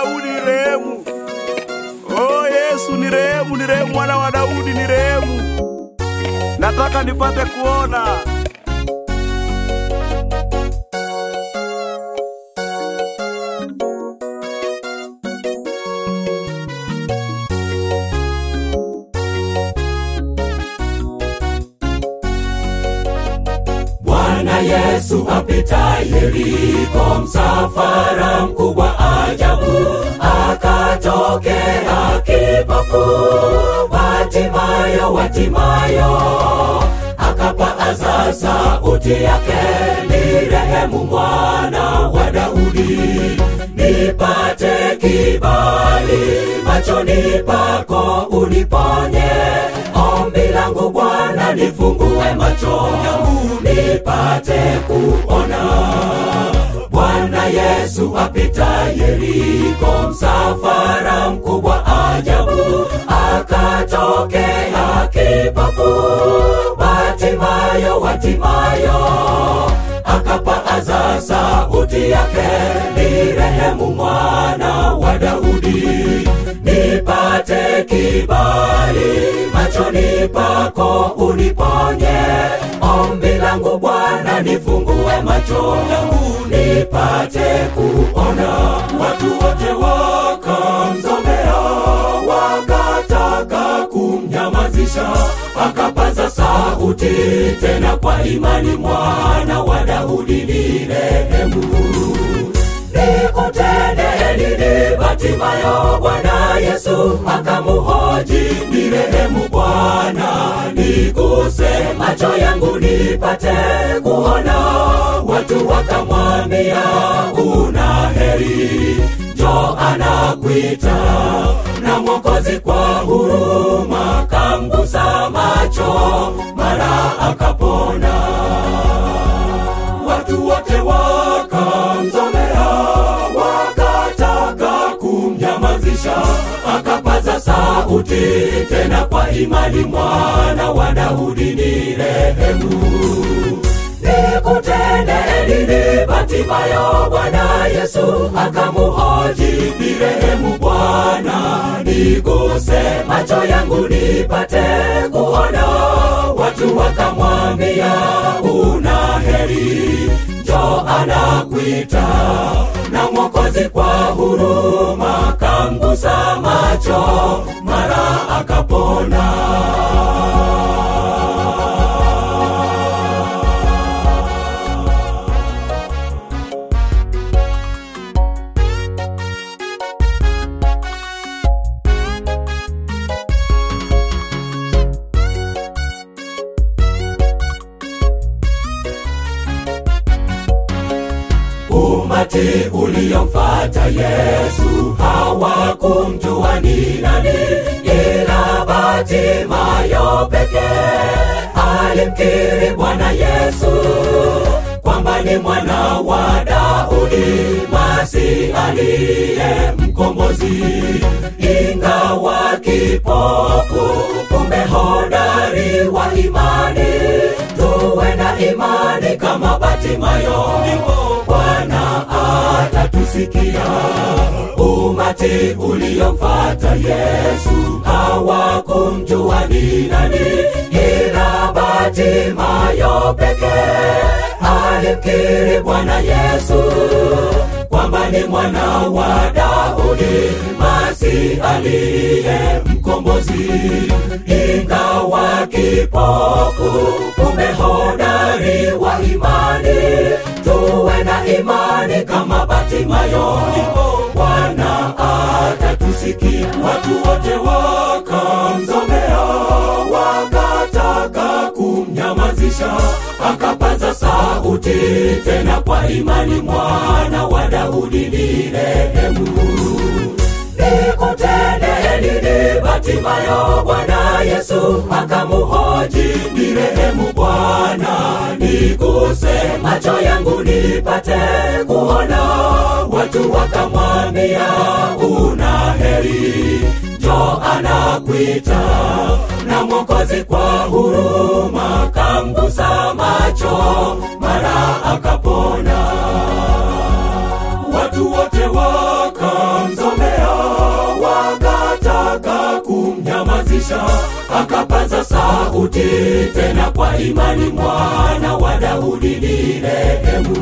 Daudi ni rehemu. Oh Yesu ni rehemu, ni rehemu, mwana wa Daudi ni rehemu. Nataka nipate kuona. Bwana Yesu apita Yeriko, msafara mkubwa ajabu, akatokea kipofu Watimayo, Watimayo, akapaaza sauti yake, ni rehemu mwana wa Daudi, nipate kibali machoni pako, uniponye ombi langu Bwana, nifungue macho yangu nipate kuona. Bwana Yesu apita Yeriko, msafara mkubwa ajabu, akatokea kipofu Batimayo, Watimayo, akapaaza sauti yake, ni rehemu mwana wa Daudi, nipate kibali machoni pako, uniponye ombi langu Bwana, nifungue macho yangu nipate kuona. Watu wote wakamzomea, wakataka kumnyamazisha, akapaza sauti tena kwa imani, mwana wa Daudi ni rehemu nikutende nini Batimayo? Bwana Yesu akamuhoji, ni rehemu Bwana, niguse macho yangu nipate kuona. Watu wakamwambia, una heri, jo anakuita na Mwokozi kwa huruma kamgusa macho, mara akapona. Watu wote wakamzomea, wakataka kumnyamazisha, akapaza sauti tena kwa imani, mwana wa Daudi ni rehemu nikutende nini Batimayo? Bwana Yesu akamuhoji, ni rehemu Bwana, niguse macho yangu nipate kuona. Watu wakamwambia, una heri, jo anakuita na Mwokozi kwa huruma kamgusa macho, mara akapona. Umati uliomfata Yesu hawakumjua ni nani, ila Batimayo pekee alimkiri Bwana Yesu kwamba ni mwana wa Daudi, Masi aliye mkombozi. Ingawa kipofu, kumbe hodari wa imani, tuwe na imani kama Batimayo, Bwana atatusikia. Umati uliomfata Yesu hawakumjua ni nani, ila Batimayo pekee alimkiri Bwana Yesu kwamba ni mwana wa Daudi, Masi aliye mkombozi. Ingawa kipofu, kumbe hodari wa imani, tuwe na imani kama Batimayo, Bwana atatusikia. Watu wote wakamzomea, wakataka kumnyamazisha, akapaza sauti tena kwa imani, mwana wa Daudi ni rehemu nikutende nini Batimayo? Bwana Yesu akamuhoji, ni rehemu Bwana, niguse macho yangu nipate kuona. Watu wakamwambia, una heri, jo anakuita na Mwokozi kwa huruma kamgusa macho, mara akapona. Watu wote wakamzomea kumnyamazisha akapaza sauti tena kwa imani mwana wa daudi ni rehemu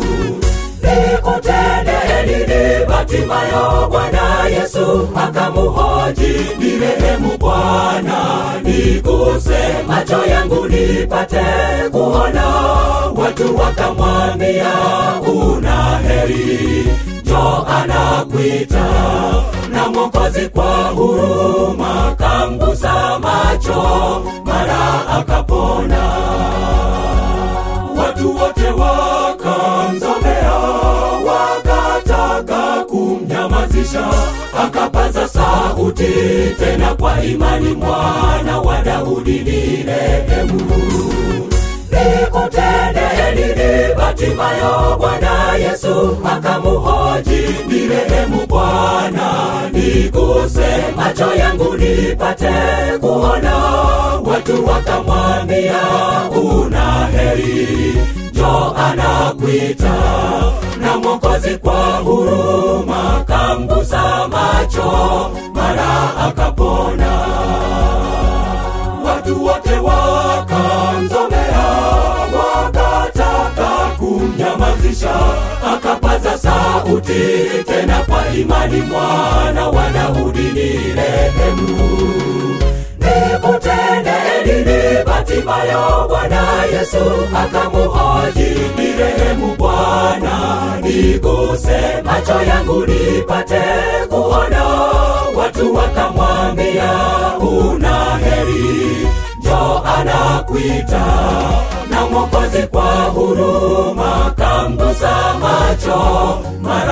nikutende nini batimayo bwana yesu akamuhoji ni rehemu bwana niguse macho yangu nipate kuona watu wakamwambia una heri jo anakwita na mwokozi kwa huruma kamgusa macho mara akapona watu wote wakamzomea wakataka kumnyamazisha akapaza sauti tena kwa imani mwana wa daudi ni rehemu nikutende nini batimayo bwana yesu akamuhoji ni rehemu bwana niguse macho yangu nipate kuona watu wakamwambia una heri jo anakwita na mwokozi kwa huruma kamgusa macho mara akapona watu wote wakamzomea wakataka kumnyamazisha akapaza sauti tena kwa imani mwana wa daudi ni rehemu nikutende nini batimayo bwana yesu akamuhoji ni rehemu bwana niguse macho yangu nipate kuona watu wakamwambia una heri jo anakwita na mwokozi kwa huruma kamgusa macho mara